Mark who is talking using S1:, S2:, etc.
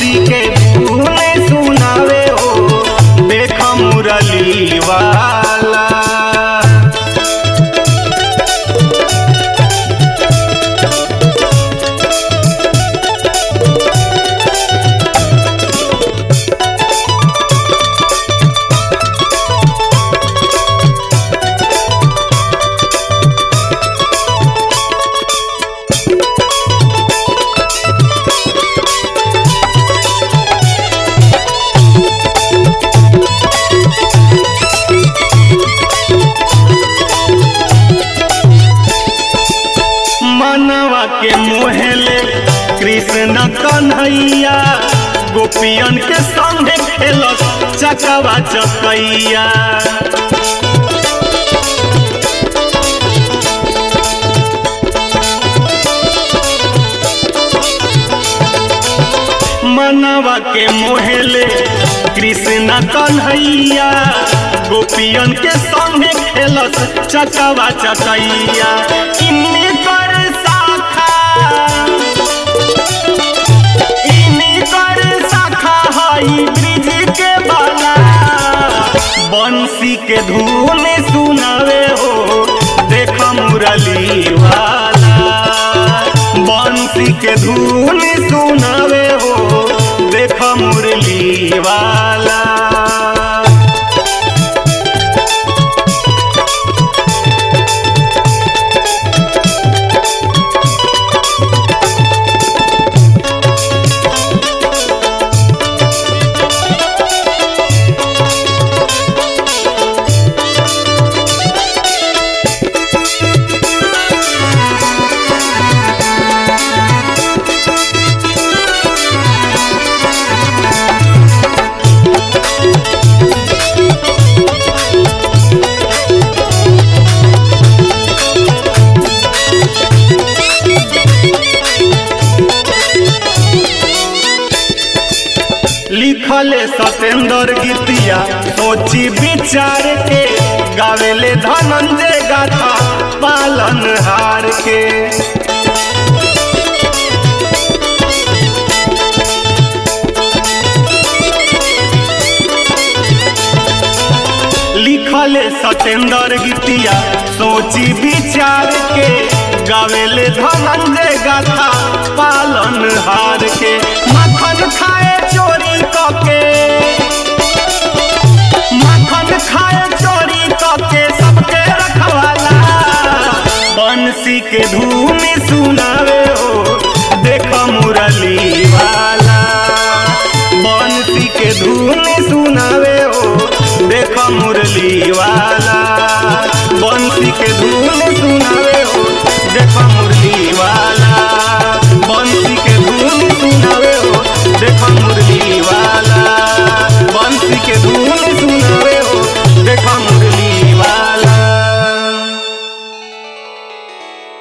S1: बंसी के धुन सुनावे हो देख मुरली वाला मनवा के मोहले कृष्ण कन्हैया गोपियन के संगे खेलस चकवा चकैया मनवा के मोहले कृष्ण कन्हैया गोपियन के संगे खेलस चकवा चकैया इन्हीं कर शाखा इन्हीं कर शाखा हई ब्रिज के बाला बंसी के धुन सुनावे हो देख मुरली वाला बंसी के धुन सुनावे हो देख मुरली वाला लिखले सतेंद्र गीतिया सोची विचार के गावेले धनंजय गाथा पालन हार के लिखले सतेंद्र गीतिया सोची विचार के गावेले धनंजय गाथा पालन हार के मखन खाए चोरी कके मखन खाए चोरी कके सबके रखवाला बंसी के धूम सुनावे हो देख मुरली वाला बंसी के धूम सुनावे हो देख मुरली वाला बंसी के धूम सुनावे हो देख मुरली वाला बंसी के धूम सुनावे हो देख मुरली वाला बंसी के धूम